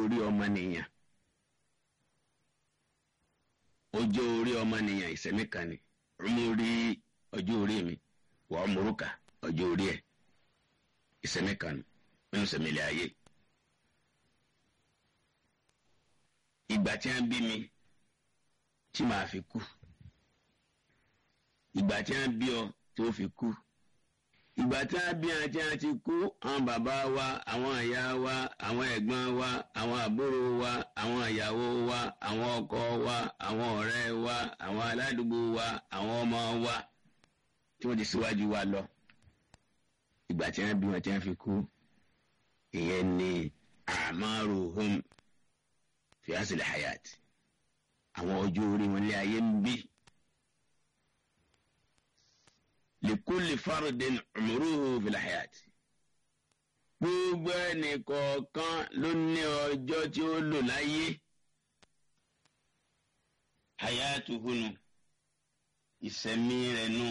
orí ọmọnìyàn ọjọ́ orí ọmọnìyàn ìsẹ̀mí kan ni ọmọ orí ọjọ́ orí mi wà ọmọrúkà ọjọ́ orí ẹ̀ ìsẹ̀mí kan ni nínú sẹ̀mílẹ̀ ayé. ìgbà tí wọ́n bí mi tí màá fi kú ìgbà tí wọ́n bí ọ tí ó fi kú ìgbà tí wọ́n bí wọn tí wọ́n ti kú àwọn bàbá wa àwọn ìyá wa àwọn ẹ̀gbọ́n wa àwọn àbúrò wa àwọn ìyàwó wa àwọn ọkọ wa àwọn ọ̀rẹ́ wa àwọn aládùúgbò wa àwọn ọmọ wa tí wọ́n ti síwájú wa lọ ìgbà tí wọ́n bí wọn tí wọ́n fi kú ìyẹn ni amaruhum fi asili hayat àwọn ọjọ́ orí wọn lé ayé ń bí likuli faridin umuruhu fil hayat gbogbo ẹnì kọ̀ọ̀kan ló ní ọjọ́ tí ó lò láyé hayatuhunu ìsẹ̀mí rẹ̀ nu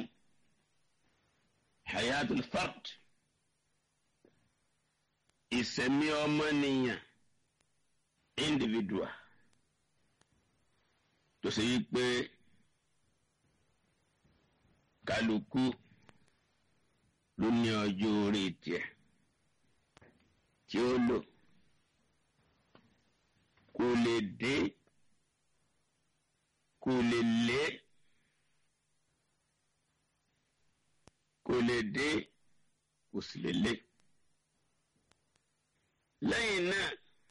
hayatul fard ìsẹ̀mí ọmọnìyàn individual tó ṣe yí pé kálukú ló ní ọjọ́ orí tiẹ̀ tí ó lò kó lè dé kó lè lé kó lè dé kó sì lè lé lẹ́yìn náà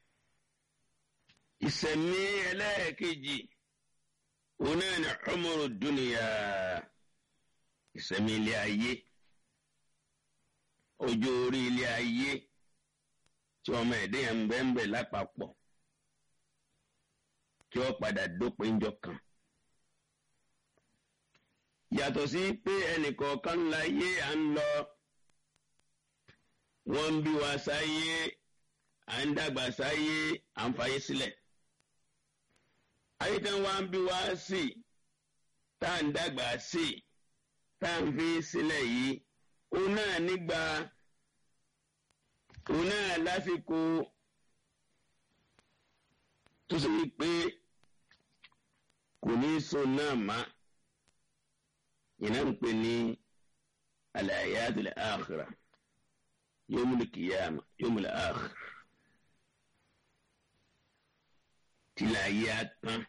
ìsẹ̀mí ẹlẹ́ẹ̀kejì òun náà ní umuru dunya ìsẹ̀mí ilé ayé ọjọ́ orí ilé ayé tí ọmọ ẹ̀dẹ́ yẹn ń bẹ́ ń bẹ̀ lápapọ̀ tí ó padà dópin jọ kan. yàtọ̀ sí pé ẹnìkọ̀ọ̀kan láyé à ń lọ wọ́n ń bí wa sáyé à ń dàgbà sáyé à ń fayé sílẹ̀. ayé tí wọ́n ń bí wa sí tá à ń dàgbà sí tá à ń fi sílẹ̀ yìí òun náà nígbà òun náà lásìkò tó ṣe wípé kò ní so náà má yìnyín ń pè ní al-hayatul akhirah yawmul qiyamah yawmul akhir tìlà ayé atán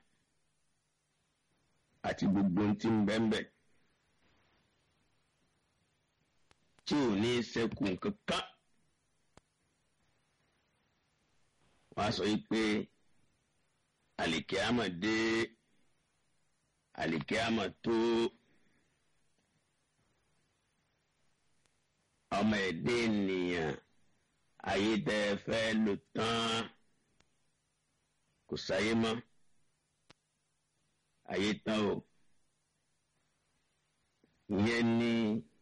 àti gbogbo ohun tí ń bẹ́ẹ̀ bẹ́ẹ̀. tí ò ní sẹ́kù kankan. wọ́n á sọ yìí pé àlìkíámà dé àlìkíámà tó ọmọ ẹ̀dẹ́ ènìyàn ayé tẹ́ ẹ fẹ́ lò tán kò sáyé mọ́ ayé tán o ìyẹn ní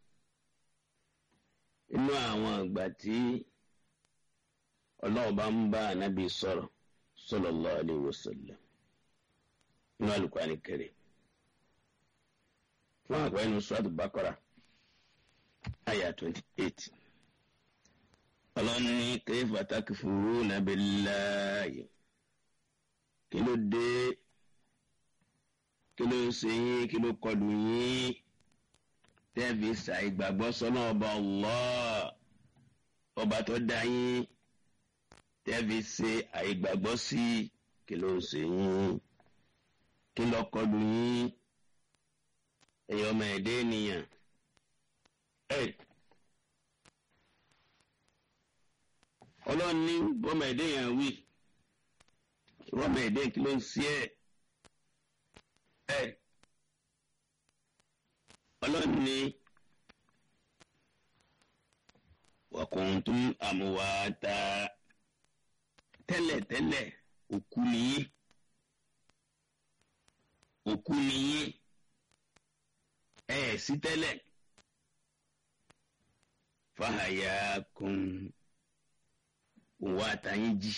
inú àwọn àgbà tí ọlọ́run bá ń bá ànábì sọ̀rọ̀ sallallahu alaihi wasallam inú Al-Qur'ani Karim fún àgbà inú Surat Baqara àyà twenty eight ọlọ́run ní kayfa takfuruna billahi kí ló dé kí ló ń ṣe yín kí ló kọlù yín tẹ́ẹ̀fì ṣàìgbàgbọ́ sọ́nà ọba Allah ọba tó dá yín tẹ́ẹ̀fì ṣe àìgbàgbọ́ sí kí ló ń ṣe yín kí ló kọlù yín ẹ̀yin ọmọ ẹ̀dẹ́ ènìyàn ẹ̀ ọlọ́run ní bọ́mọ ẹ̀dẹ́ yẹn wí bọ́mọ ẹ̀dẹ́ kí ló ń ṣe ẹ̀ ẹ̀ ọlọ́run ní wàkùntún àmúwàtà tẹ́lẹ̀tẹ́lẹ̀ òkú nìyí òkú nìyí ẹ̀ sí tẹ́lẹ̀ fàhàyà kùn òun wá tàyín jì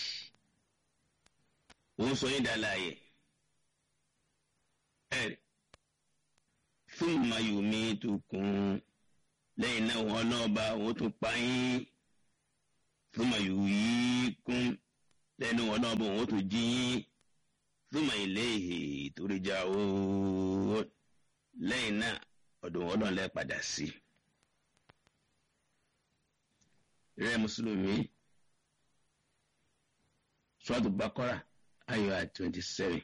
òun sọ yín dàlàyé ẹ̀ thumma yumitukum lẹ́yìn náà wọn náà bá wọn tún pa yín thumma yuhyikum lẹ́nu wọn náà bọ̀ wọ́n tún jí yín thumma ilayhi turja'un lẹ́yìn náà ọ̀dọ̀ wọn náà lẹ́ padà sí. rẹ mùsùlùmí Suratu Baqara ayọ̀ twenty seven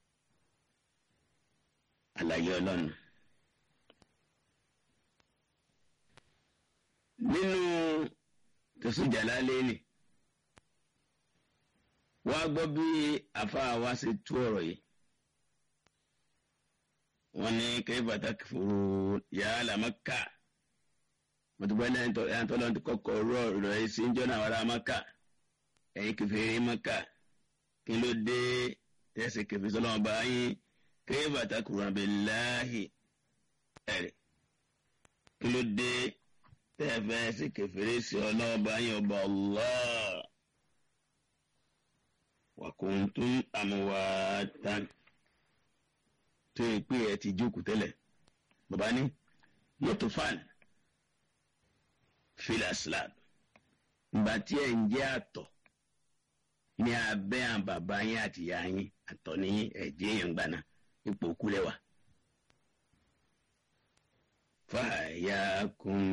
àlàyé ọlọ́run. nínú tẹ̀sùn Jalalaini wá gbọ́ bí àfáà wa ṣe tú ọ̀rọ̀ yìí wọ́n ní kayfa takfuru ya ahla Makka mọ̀tòbọ́ ní ẹ̀yàn tó lọ́n ti kọ́kọ́ rọ̀ rọ̀ ẹ́ sí jọ́nà àwọn ará Makka ẹ̀yin kẹfìrí Makka kí ló dé tẹ̀sí kẹfì sọ́lọ́mọ bá yín kayfa takfuruna billahi ẹ̀rẹ̀ kí ló dé tẹ́fẹ́ sí kẹfìrí sí ọlọ́ọ̀bá yín ọba Allah wa kuntum amwatan tó yẹ pé ẹ ti jókòó tẹ́lẹ̀ bàbá ní yóò fan filaslab ìgbà tí ẹ ń jẹ́ àtọ̀ ní abẹ́ àwọn bàbá yín àti ìyá yín àtọ̀ ní ẹ̀jẹ̀ yẹn gbaná ipò kúlẹ̀ wà. fàyàkùn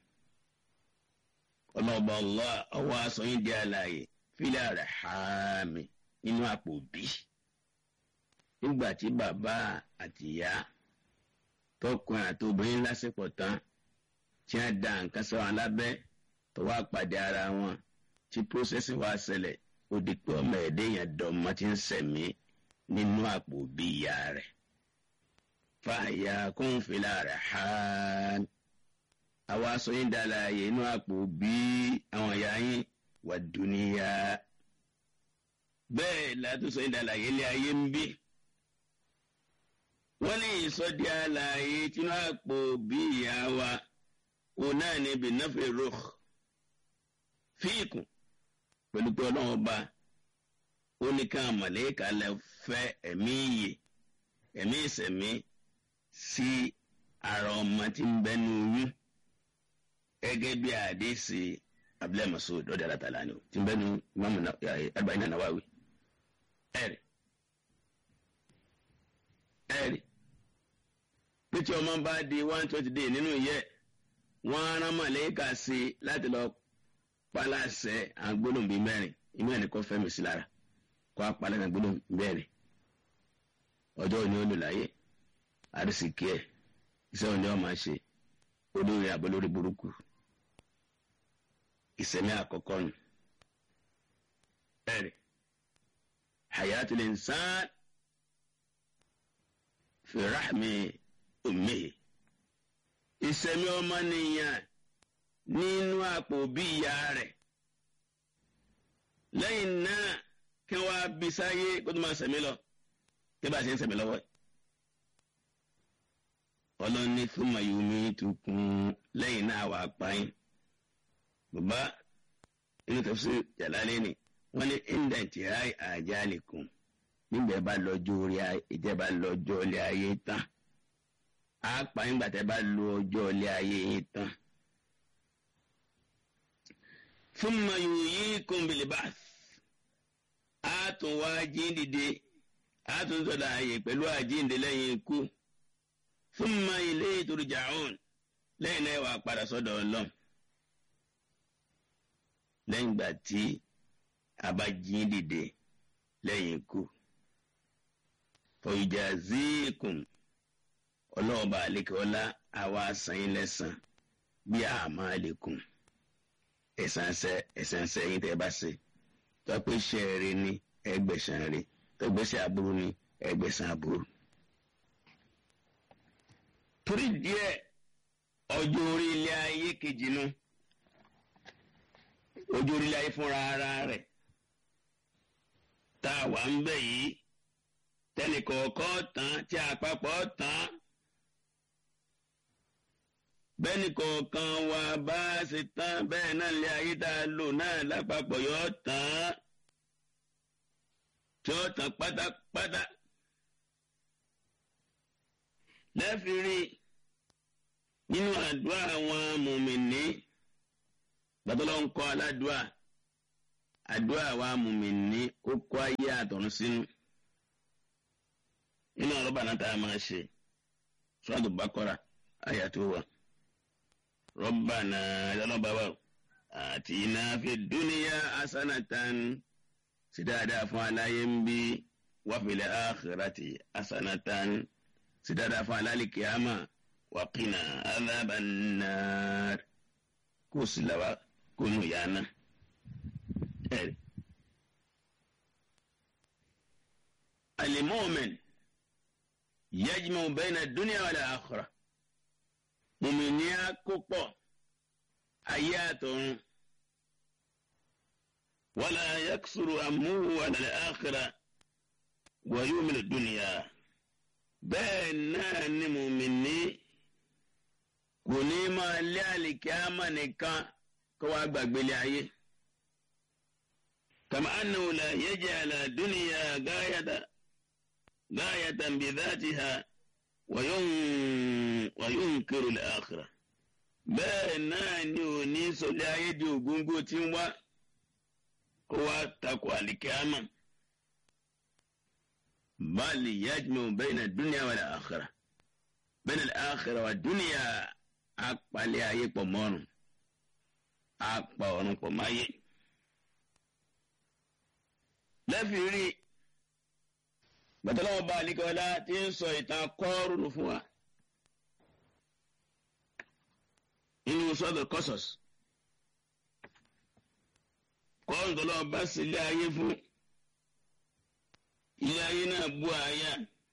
ọlọ́ọ̀bà ọlọ́ ọwọ́ aṣọ yín di àlàyé fílẹ̀ rẹ̀ hàmì nínú àpò bí nígbà tí bàbá àti ìyá tọkùnrin àti obìnrin lásìkò tán tí wọ́n da nǹkan sọ wọn lábẹ́ tó wá pàdé ara wọn tí pósẹ́sì wá ṣẹlẹ̀ ó di pé ọmọ ẹ̀dẹ́ yẹn dọ̀mọ́ tí ń sẹ̀mí nínú àpò bí ìyá rẹ̀ fàyà kún fìlà rẹ̀ hàn àwa sọ yín dára yẹ inú àpò bí àwọn ìyá yín wà dúníyà bẹ́ẹ̀ látúnṣe yín dára yẹ ilé ayé ń bí wọ́n ní ìsọdí àlàyé tinú àpò bí ìyá wa òun náà ní bìnnáfẹ́ rúх fíìkù pẹ̀lú pé ọlọ́run ọba ó ní ká màlẹ́kà lẹ fẹ́ ẹ̀mí iyè ẹ̀mí ìsẹ̀mí sí ara ọmọ tí ń bẹnu oyún gẹ́gẹ́ bí àdéhìsì abdulayi masoud ọ̀dọ̀ àlàtàlá ni o tí ń bẹnu imamu alayhi nawawi ẹ̀rì ẹ̀rì pé tí ọmọ bá di one twenty day nínú yẹ wọ́n rán màlẹ́kà sí láti lọ palasẹ agbólóhùn bíi mẹ́rin inú ẹni kọ fẹmi sí lára kọ apalẹ agbólóhùn mẹ́rin ọjọ́ òní olùláyé àrísìkí ẹ iṣẹ́ òní ọmọ ṣe olórí àbólórí burúkú ìsẹmí àkọ́kọ́ nù ẹrẹ hayatul insan fi rahmi ummihi ìsẹmí ọmọ nìyàn nínú àpò bí ìyá rẹ̀ lẹ́yìn náà kí wọ́n á bí sáyé kó tó máa sẹ̀mí lọ kí bá a ṣe ń sẹ̀mí lọ́wọ́ ẹ̀. ọlọ́ni fún mayumi tukùn lẹ́yìn náà wà páyín bàbá inú tafsir Jalalaini wọ́n ní indẹ̀ntì ráì àjálìkùn nígbà bá lọ́jọ́ orí ìjẹba lọ́jọ́ ilé ayé tán á páyín gbàtẹ́ bá lo ọjọ́ ilé ayé yín tán thumma yuhyikum bil ba'th a tún wá jíǹdìde a tún sọ̀dọ̀ ààyè pẹ̀lú àjíǹde lẹ́yìn ikú thumma ilayhi turja'un lẹ́yìn náà wà padà sọ́dọ̀ ọlọ́run lẹ́yìn ìgbà tí a bá jíǹdìde lẹ́yìn ikú fa yujazikum ọlọ́ọ̀bà àlekèọ́lá àwa sàn yín lẹ́sàn bí a'malikum ẹ̀sánṣẹ́ ẹ̀sánṣẹ́ yín tẹ́ bá ṣe tó pé iṣẹ́ rẹ ní ẹgbẹ̀sán rẹ tó gbèsè aburú ní ẹgbẹ̀sán aburú. torí díẹ̀ ọjọ́ orí ilé ayé kejì nu ọjọ́ orí ilé ayé fúnra ara rẹ̀ tá a wà ń bẹ̀ yìí tẹnìkọ̀ọ̀kan tán tí àpapọ̀ tán bẹ́ẹ̀ni kọ̀ọ̀kan wa bá ṣe tán bẹ́ẹ̀ náà lé ayé tá a lò náà lápapọ̀ yọ tán tí ó tán pátápátá. lẹ́fìrí nínú àdúrà àwọn mùmìnì gbàtọ́lọ́ ń kọ́ aládùá àdúrà wa mùmíní ó kó ayé àtọ̀run sínú inú ọ̀rọ̀ bàná tá a máa ṣe sọ́dọ̀ bákọ́ra àyà tó wà rọ́bànà ìdánlọ́bàbà àti iná fi dúníyà asanatan sí dáadáa fún aláyé ń bí wàfìlẹ̀ àkìrátì asanatan sí dáadáa fún alálìkí àmà wàkìnà alábàánà kó sì làwà kó nù yánà. المؤمن يجمع بين الدنيا والآخرة مؤمنيا كوكو آيات ولا يكسر أمه على الآخرة ويؤمن الدنيا بين مؤمني kòní máa lé àlìkíámà nìkan kó wá gbàgbé lé ayé. كما أنه لا يجعل الدنيا غاية غاية بذاتها وين وينكر الآخرة bẹ́ẹ̀ náà ni ò ní sọlẹ̀ ayé di ògóńgó tí ń wá kó wá takò àlìkíámà báàlì yajmu bayna dunya wal akhirah bayna al akhirah wa dunya apalẹ̀ ayé pọ̀ mọ́rùn apá ọ̀run pọ̀ máyé lẹ́fì rí gbàtọ́lọ́wọ́ bá alikọ́lá tí ń sọ ìtàn kọ́ọ̀rùn fún wa inú sọ́dọ̀ kọ́sọ̀s kọ́ọ̀rùn tó lọ́wọ́ bá sí ilé ayé fún ilé ayé náà bú àyà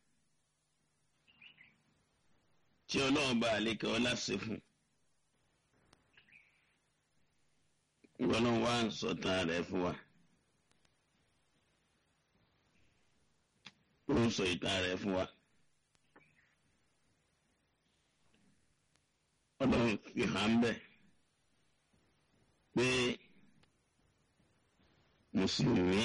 tí ọlọ́wọ́ bá alikọ́lá sí fún ìwọ́n wá ń sọ̀tàn rẹ̀ fún wa. ó ń sọ ìtàn rẹ̀ fún wa. ọlọ́run fi hàn bẹ́ẹ̀ pé mùsùlùmí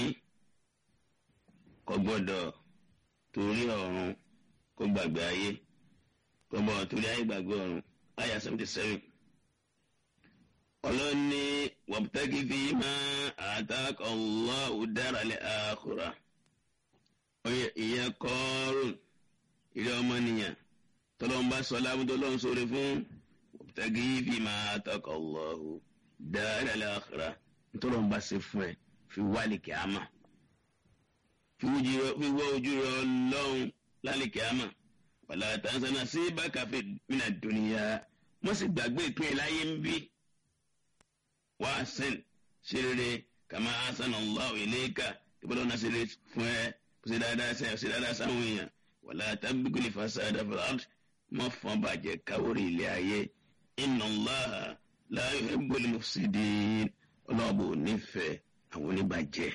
kò gbọ́dọ̀ torí ọ̀run kó gbàgbé ayé kò gbọ́dọ̀ torí ayé gbàgbé ọ̀run àyà seventy seven. ọlọ́run ní wabtagi fima ataka Allahu daral akhirah ìyẹn kọ́ọ́rùn ilé ọmọnìyàn tọ́lọ́mbà sọlá tọ́lọ́n sórí fún tagi fi máa tọkọ̀ lọ́hùn dáadáa láàkàrà tọ́lọ́mbà ṣe fún ẹ fi wálé kìámà fi wọ́ ojú rẹ ọlọ́run lálẹ́ kìámà wàlá tàǹsánà sí bákàfé mina dùnìyà wọ́n sì gbàgbé ìpín ẹ̀ láyé ń bí wá sẹ́n ṣe rere kàmá asánà Allahu ilayka ìbọ̀lọ́ náà ṣe rere fún ẹ ṣe dáadáa sẹ́yìn ṣe dáadáa sáwọn èèyàn wàlá tábìlì fasada fil ard mọ́ fọ́n bàjẹ́ káwórí ilé ayé inna Allaha la yuhibbul mufsidin ọlọ́ọ̀bù nífẹ̀ẹ́ àwọn oníbàjẹ́.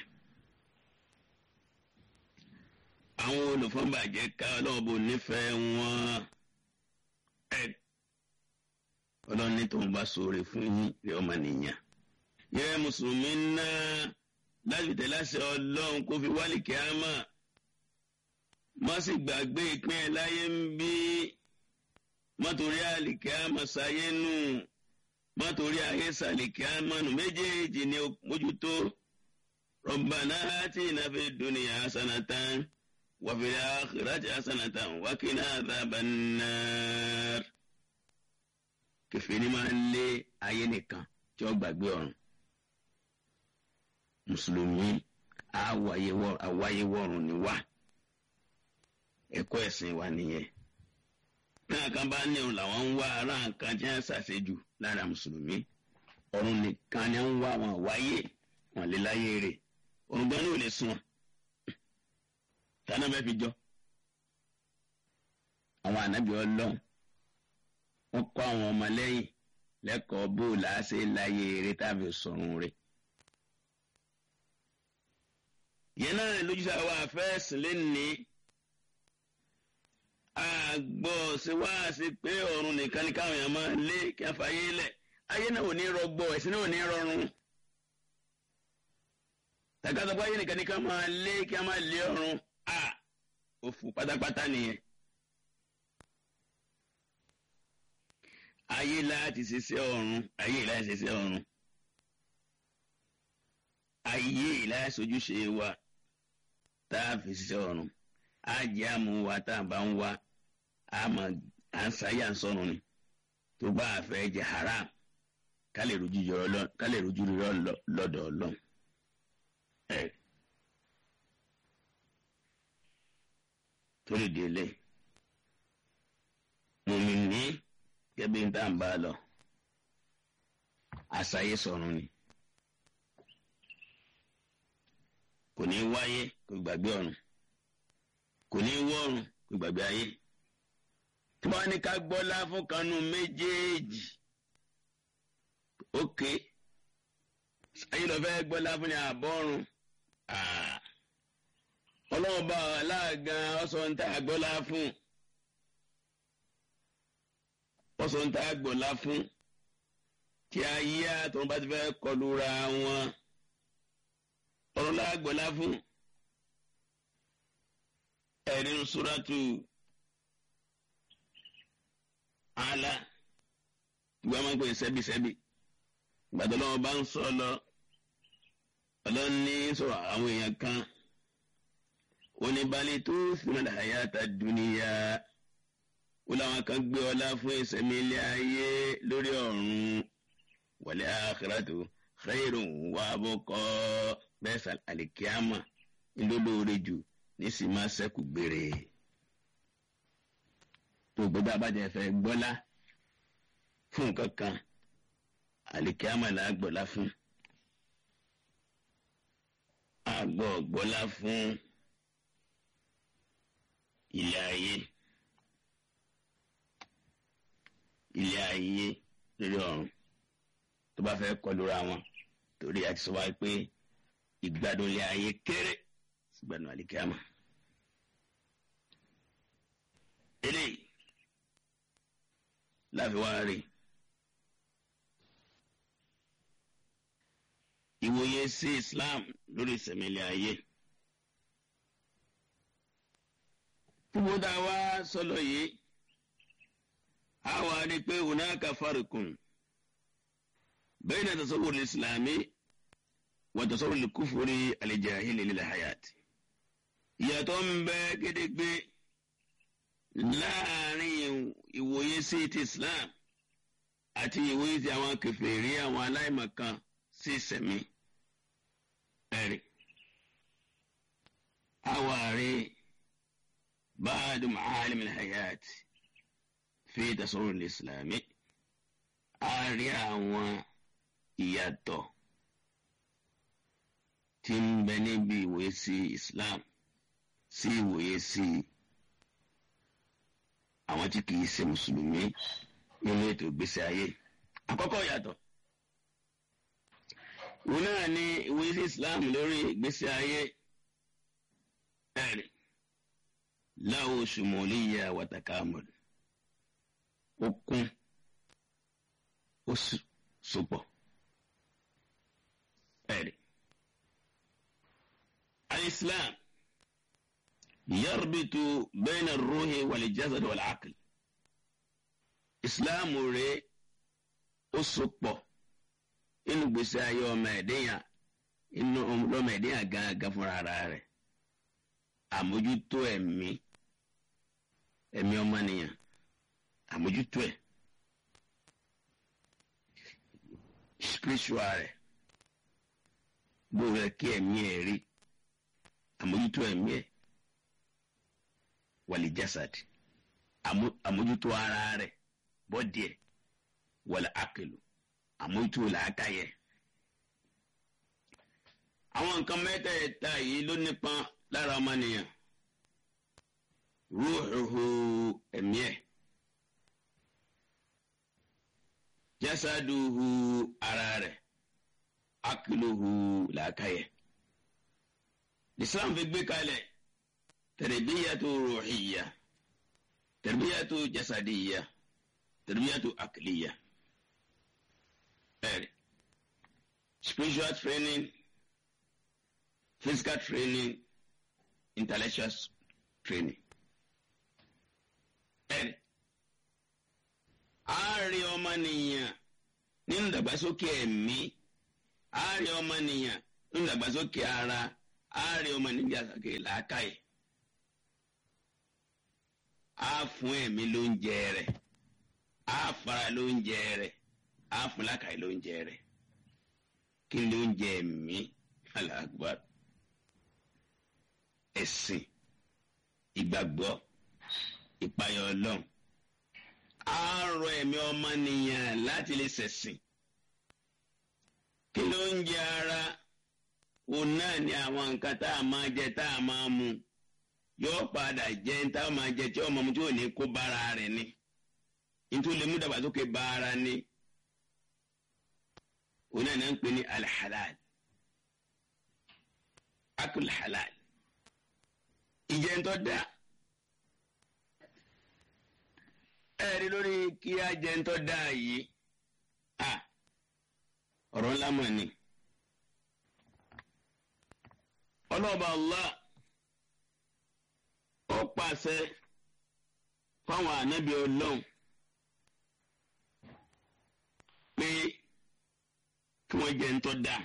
àwọn olùfọ́nbàjẹ́ ká ọlọ́ọ̀bù nífẹ̀ẹ́ wọn ẹ̀ ọlọ́ọ̀ni tó ń bá sóore fún yín rí ọmọ nìyàn. yẹ mùsùlùmí náà láti tẹ̀lé àṣẹ ọlọ́run kó fi wálé kíámà má sì gbàgbé ìpín ẹ̀ láyé ń bí mọ́tòrí àlìkíámà sáyé nù mọ́tòrí ayé sàlìkíámà nù méjèèjì ni mójútó rọ̀bànà àti ìnáfẹ́ dúnìyà hasanatan wàfẹ̀rẹ̀ àkìrẹ́tì hasanatan wákìnà àdàbànàr. kẹfìrí máa ń lé ayé nìkan tí ó gbàgbé ọ̀run mùsùlùmí àwáyé wọ̀run ni wá ẹ̀kọ́ ẹ̀sìn wa nìyẹn náà kan bá ní òun làwọn ń wá ara nǹkan tí wọ́n ṣàṣejù lára mùsùlùmí ọ̀run nìkan ni wọ́n wá wọn wáyé wọn lè láyé rè òun gan ni ò lè sùn wọn tànà bẹ́ẹ̀ fi jọ àwọn ànábì ọlọ́run wọ́n kọ́ àwọn ọmọlẹ́yìn lẹ́kọ̀ọ́ bó làásẹ̀ láyé eré tàbí sọ̀run rẹ̀. yẹn náà lójúṣe àwọn afẹ́sìn lẹ́nìí àgbọ̀ ṣe wá sí pé ọ̀run nìkan ni káwọn èèyàn máa lé kí wọ́n fàyè lẹ̀ ayé náà ò ní rọgbọ ẹ̀sìn náà ò ní rọrùn. tàkàtàkọ́ ayé nìkan ni ká máa lé kí wọ́n máa lé ọ̀run à òfò pátápátá nìyẹn. ayé láti ṣiṣẹ́ ọ̀run ayé láti ṣiṣẹ́ ọ̀run. ayé ìlàsojúṣe wa tá a fi ṣiṣẹ́ ọ̀run á jẹ́ àmú wa tá a bá ń wá a mọ̀ à ń sáyà ń sọ̀run ni tó bá a fẹ́ jẹ haram ká lè rojú yọrọ ká lè rojú rírọ lọ́dọ̀ ọlọ́run. torí délé mùmíní gẹ́bí ń tà ń bá lọ àṣàyè sọ̀run ni kò ní wáyé kò gbàgbé ọ̀run kò ní wọ́run kò gbàgbé ayé tí wọ́n ní ká gbọ́lá fún kanú méjèèjì ókè ayé lọ fẹ́ gbọ́lá fún ní àbọ̀run ọlọ́ọ̀bá aláàgán ọ̀sán tá a gbọ́lá fún ọ̀sán tá a gbọ́lá fún tí ayé àtọ̀run bá ti fẹ́ kọlu ra wọn ọ̀run lágbọ́lá fún ẹ̀rí suratu ala ìgbà máa ń pè sẹ́bísẹ́bí gbàdọ́ lọ́wọ́ bá ń sọ lọ ọlọ́ni sọ̀rọ̀ àwọn èèyàn kan oníbalẹ̀ tó fìmọ̀ hayata dúníyà ó láwọn kan gbé ọlá fún ìsẹ̀mí ilé ayé lórí ọ̀run wal akhiratu khairun wa abqa bẹ́ẹ̀ sà àlìkíámà ńlọ́lọ́ọ̀rẹ́ jù nísìnyí máa ṣẹ́kù gbére tó gbọ́dọ̀ abájẹ́ fẹ́ gbọ́lá fún nǹkan kan àlìkíámà là á gbọ́lá fún àgbọ̀ gbọ́lá fún ilé ayé ilé ayé lórí ọ̀run tó bá fẹ́ kọlu ra wọn torí àti sọ wá pé ìgbádùn ilé ayé kéré sígbàdùn àlìkíámà eléyìí láfi wá rí ìwòye sí Islam lórí ìsẹ̀mílẹ̀ ayé fúnbó tá a wá sọlọ yìí a wá rí pé hunaka farikun bayna tasawwur islami wa tasawwur al-kufri al-jahili lil-hayati ìyàtọ̀ ń bẹ gédégbé láàrin ìwòye sí ti Islam àti ìwòye sí àwọn kèfèrí àwọn aláìmọ̀kan sí ìsẹ̀mí ẹ̀rí. àwárí báàdù ma'alim al-hayat fi tasawwur al-islami a rí àwọn ìyàtọ̀ tí ń bẹ níbi ìwòye sí Islam sí ìwòye sí àwọn tí kìí ṣe mùsùlùmí nínú ètò ìgbésí ayé àkọ́kọ́ yàtọ̀ òun náà ní ìwòye sí Islam lórí ìgbésí ayé ẹ̀rì láwo ṣùmọ̀lìyà wàtàkàmọ̀lì ó kún ó sopọ̀ ẹ̀rì al-Islam. يربط بين الروح والجسد والعقل islam rẹ̀ ó sopọ̀ inú gbèsè ayé ọmọ ẹ̀dẹ́yàn inú ọmọ ẹ̀dẹ́yàn gángan fúnra ara rẹ̀ àmójútó ẹ̀mí ẹ̀mí ọmọnìyàn àmójútó ẹ̀ spiritual rẹ̀ gbogbo ẹ̀ kí ẹ̀mí ẹ̀ rí àmójútó ẹ̀mí ẹ̀ wàlí jasad àmójútó ara rẹ̀ bọ́dì ẹ̀ wàlí akelu àmójútó làákàyè. àwọn nǹkan mẹ́tẹ̀ẹ̀ta yìí ló nípọn lára ọmọnìyàn rúùhù ẹ̀mí ẹ̀ jasaduhu ara rẹ̀ akiluhu làákàyè. Islam fi gbé kalẹ̀. تربية روحية تربية جسدية تربية عقلية Early. spiritual training physical training intellectual training Early. ààrẹ ọmọnìyàn nínú ìdàgbàsókè ẹ̀mí ààrẹ ọmọnìyàn nínú ìdàgbàsókè ara á rí ọmọ níjà sókè làákàyè á fún ẹ̀mí lóúnjẹ rẹ̀ á fara lóúnjẹ rẹ̀ á fún làákàyè lóúnjẹ rẹ̀ kí ni lóúnjẹ ẹ̀mí alágbá ẹ̀sìn ìgbàgbọ́ ìpayọ̀ ọlọ́run á rọ ẹ̀mí ọmọnìyàn láti lè ṣẹ̀sìn kí ló ń jẹ ara òun náà ni àwọn nǹkan tá a máa jẹ tá a máa mu yóò padà jẹ tá a máa jẹ tí ọmọ mu tí ò ní kó bára rẹ̀ ni nítorí lè mú dàgbàsókè bá ara ni òun náà ní à ń pè ní alhalal akul halal ìjẹntọ́ dáa ẹ̀rí lórí kí á jẹ ń tọ́ da yìí à ọ̀rọ̀ ńlá mọ̀ ni. ọlọ́ọ̀bà Allah ó pàṣẹ fáwọn ànábì ọlọ́run pé kí wọ́n jẹ ń tọ́ da.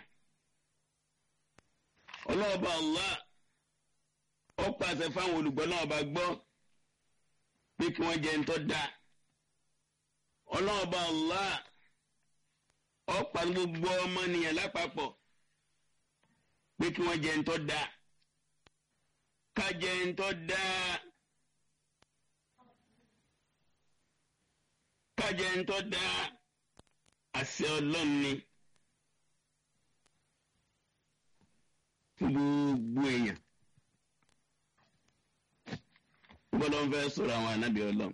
ọlọ́ọ̀bà Allah ó pàṣẹ fáwọn olùgbọ́ náà bá gbọ́ pé kí wọ́n jẹ ń tọ́ da ọlọ́ọ̀bá Allah ọ̀pá gbogbo ọmọnìyàn lápapọ̀ pé kí wọ́n jẹ ń tọ́ da ká jẹ ń tọ́ da ká jẹ ń tọ́ da àṣẹ ọlọ́run ni fún gbogbo èèyàn gbọ́dọ̀ ń fẹ́ sọ̀rọ̀ àwọn ànábì ọlọ́run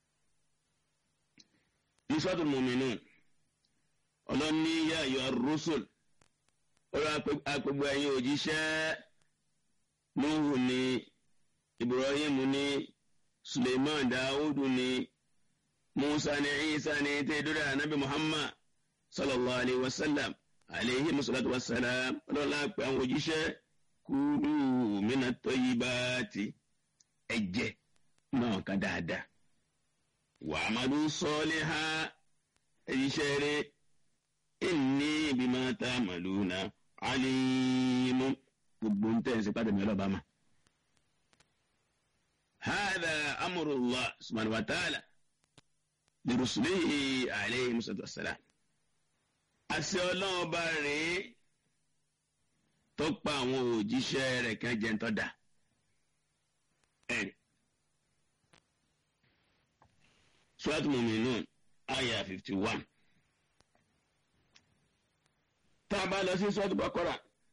nisọ́tù mùmínú ọlọ́ni yá ayọ̀ rúṣùl ọ̀rọ̀ àpègbè ẹ̀yìn òjíṣẹ́ nuhu ni ibrahim ni suleiman dawudu ni musa ni isa ni tẹ́dúrà anabi muhammad sallallahu alayhi wa sallam alayhi musalatu wa salam ọlọ́ni àpè àwọn òjíṣẹ́ kúlù mina tọ́yìbáàtì ẹ̀jẹ̀ náà ká dáadáa wàmàdù sọ́ọ́lì ha ẹ̀yíṣẹ́ rẹ̀ ẹ̀ní bímọ tá a màlú na alimu gbogbo ń tẹ̀sí pàtó mi ọlọ́ba ma. هذا أمر الله سبحانه وتعالى لرسله عليه الصلاة والسلام àṣẹ ọlọ́run ọba rèé tó pa àwọn òjíṣẹ́ rẹ̀ kan jẹ́ ń tọ́ da ẹ̀rí. Surat Muminun aya fifty one. Tá a bá lọ sí Surat Bakora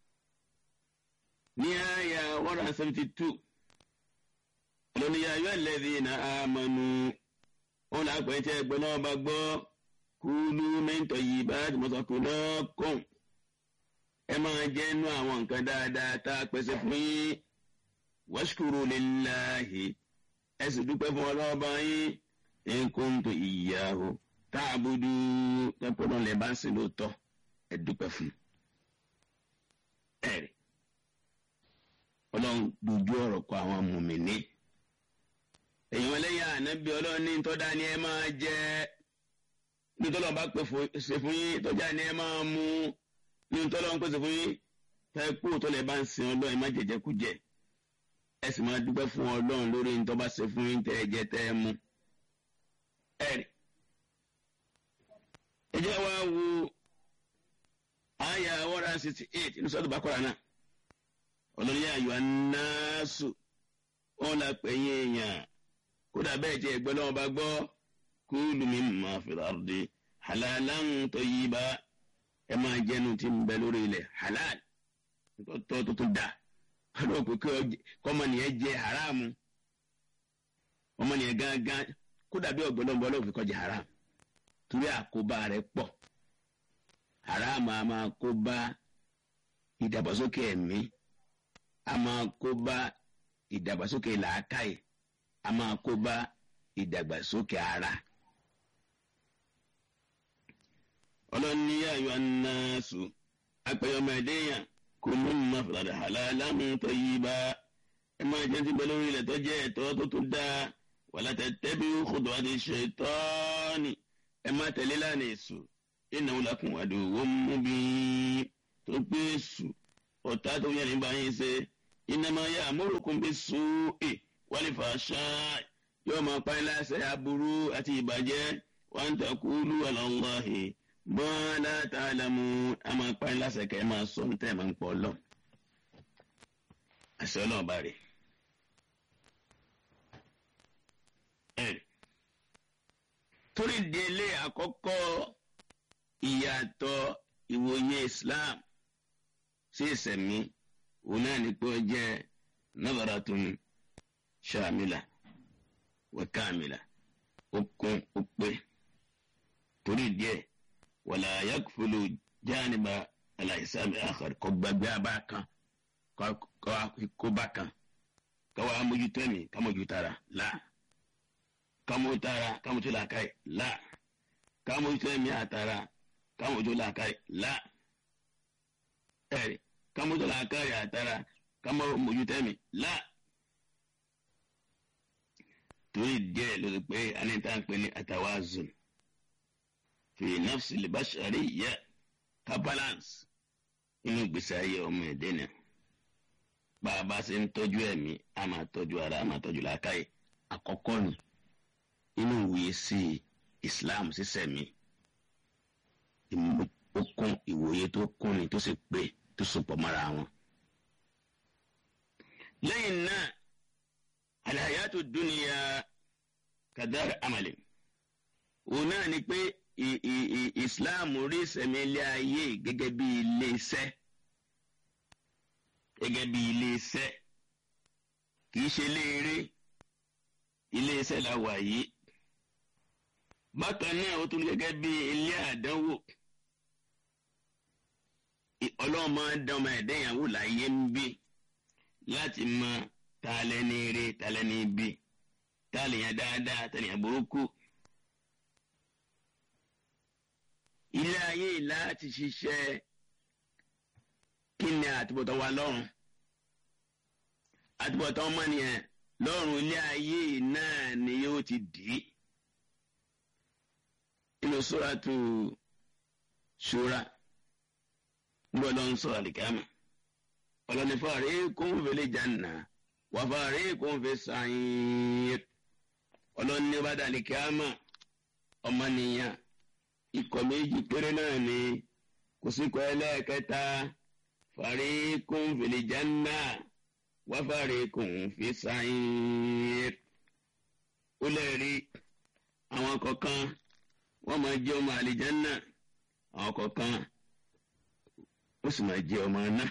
ní aya one hundred seventy two. Lónìí ayọ́ ẹlẹ́dì na amanu. Wọ́n lọ àpẹ́ tí ẹgbẹ́ náà bá gbọ́. Kúlú mẹ́ntọ̀ yìí bá ti mọ̀ sọ́kùn náà kùn. Ẹ máa jẹ́ inú àwọn nǹkan dáadáa tá a pèsè fún yín. Washkuru lillahi. Ẹ sì dúpẹ́ fún ọlọ́ọ̀bá yín nkuntu ìyàwó táàbùdù tẹpọlọ lè bá ń sin lóòótọ́ ẹ dúpẹ́ fún ẹrí Ọlọ́run dojú ọ̀rọ̀ kọ àwọn mùmíní èèyàn lẹ́yìn ànábì Ọlọ́run ní tọdá ni ẹ máa jẹ nítorí ọba pè ṣe fún yín tọjá ni ẹ máa mú nítorí ọba pèsè fún yín tẹkú tó lè bá ń sin Ọlọ́run ẹ má jẹjẹ kú jẹ ẹ sì máa dúpẹ́ fún Ọlọ́run lórí nítorí ọba ṣe fún yín tẹ ẹ jẹ tẹ ẹ mú ẹ̀rí. ẹ jẹ́ wá wo àyà one hundred sixty eight ní sọ́dọ̀ bákọ́ra náà ọlọ́yà ayọ̀ anáṣù wọn là pé yín èèyàn kódà bẹ́ẹ̀ jẹ́ ẹgbẹ́ lọ́wọ́ bá gbọ́ kúlù mi máa fi rárá halalan tayyiba ẹ máa jẹnu tí ń bẹ lórí ilẹ̀ halal tọ́ tó tún dà ọdún òkú kọ́mọnìyàn jẹ haramu ọmọnìyàn gángan kódà bí ọgbọlọgbọ ló fi kọjá haram torí àkóbá rẹ̀ pọ̀ haram a máa kóbá ìdàgbàsókè ẹ̀mí a máa kóbá ìdàgbàsókè làákàyè a máa kóbá ìdàgbàsókè ara. ọlọ́ni ayọ̀ anáṣù apẹ̀yọmọdéyàn kò ní mọ̀ fìlàdà halalan tayyiba ẹ máa jẹ́ ti bẹ lórí ilẹ̀ tó jẹ́ ẹ̀tọ́ tó tún dáa wàlá tẹ̀tẹ̀bí kòtò àti ṣètọ́ọ̀nì ẹ má tẹ̀lé lánàá èṣù ìnáwó lakùn àdúgbò mú bí tó pé èṣù ọ̀tá tó yẹ nígbà yín ṣe innama ya'murukum bis-su'i wal-fahsha'i yóò máa pa ẹ́ láṣẹ aburú àti ìbàjẹ́ wa an taqulu 'ala Allahi ma la ta'lamun a máa pa ẹ́ láṣẹ kẹ́ ẹ máa sọ ní tẹ́ ẹ máa ń pọ̀ lọ. àṣẹ ọlọ́run bá rè é. torí délé àkọ́kọ́ ìyàtọ̀ ìwòye Islam sí ìsẹ̀mí òun náà ní pé ó jẹ́ nadaratun shamila wa kamila ó kún ó pé torí díẹ̀ wala yakfulu janiba alahisabi akhar kò gbàgbé abá kan kó bá kan káwa amójútó ẹ̀mí kámójútara la kámójútara kámójútó làákàyè la kámójútó ẹ̀mí àtara kámójútó làákàyè la ẹ̀rí kámójútó làákàyè àtara kámójútó ẹ̀mí la torí díẹ̀ ló ti pé anita ń pè ní atawazun fi nafsi libashari yẹ ká balance inú gbèsè ayé ọmọ ẹ̀dẹ́ náà bá a bá ṣe ń tọ́jú ẹ̀mí a máa tọ́jú ara a máa tọ́jú làákàyè àkọ́kọ́ ni inú ìwòye sí Islam sísẹ̀mí ó kún ìwòye tó kún ni tó sì pé tó sopọ̀ mọ́ra wọn. lẹ́yìn náà alhayatu dunya kadar amali òun náà ni pé Islam rí ìsẹ̀mí ilé ayé gẹ́gẹ́ bí ilé iṣẹ́ gẹ́gẹ́ bí iléeṣẹ́ kìí ṣe léèrè iléeṣẹ́ la wà yìí bákan náà ó tún gẹ́gẹ́ bí ilé àdánwò ọlọ́run máa ń dán ọmọ ẹ̀dá ìyàwó láyé ń bí láti mọ ta lẹ́ni eré ta lẹ́ni ibi ta lèèyàn dáadáa ta lèèyàn burúkú. ilé ayé láti ṣiṣẹ́ kí ni àtúbọ̀tán wa lọ́rùn àtúbọ̀tán ọmọnìyàn lọ́rùn ilé ayé náà ni yóò ti dì í inú suratu Shura gbọ́ ló ń sọ àlìkámà ọlọ́ni fariqun fil janna wa fariqun fis sa'ir ọlọ́ni bá dà àlìkámà ọmọnìyàn ikọ̀ méjì péré náà ni kò sí kọ́ ẹlẹ́ẹ̀kẹta fariqun fil janna wa fariqun fis sa'ir ó lẹ́ẹ̀rí àwọn kọ̀ọ̀kan wọ́n máa jẹ́ ọmọ àlìjánná àwọn kọ̀ọ̀kan ó sì máa jẹ́ ọmọ náà.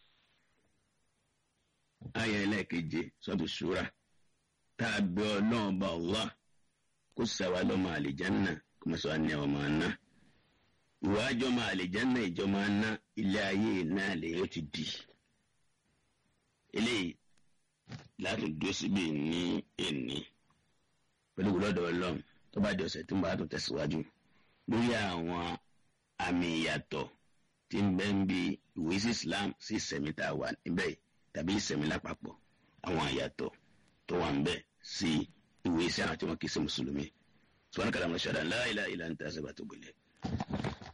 ayé ẹlẹ́ẹ̀keje sọ́tù ṣúra tá a bẹ ọlọ́run bá Allah kó sàwá lọ́mọ àlìjánná kó má sọ wá ní ọmọ náà. ìwà àjọmọ àlìjánná ìjọmọ náà ilé ayé náà lè yóò ti di. eléyìí láti dúró síbi ní èní pẹ̀lú gbọ́dọ̀ ọlọ́run tó bá di ọ̀sẹ̀ tó ń bá tó tẹ̀síwájú lórí àwọn àmì ìyàtọ̀ tí ń bẹ ń bi ìwé sí Islam sí ìsẹ̀mí tá a wà níbẹ̀ tàbí ìsẹ̀mí lápapọ̀ àwọn àyàtọ̀ tó wà ń bẹ sí ìwé sí àwọn tí wọ́n kì í ṣe mùsùlùmí. sọ́wọ́n kàlámù ṣàdá la ilaha illa anta astaghfiruka wa atubu ilayk.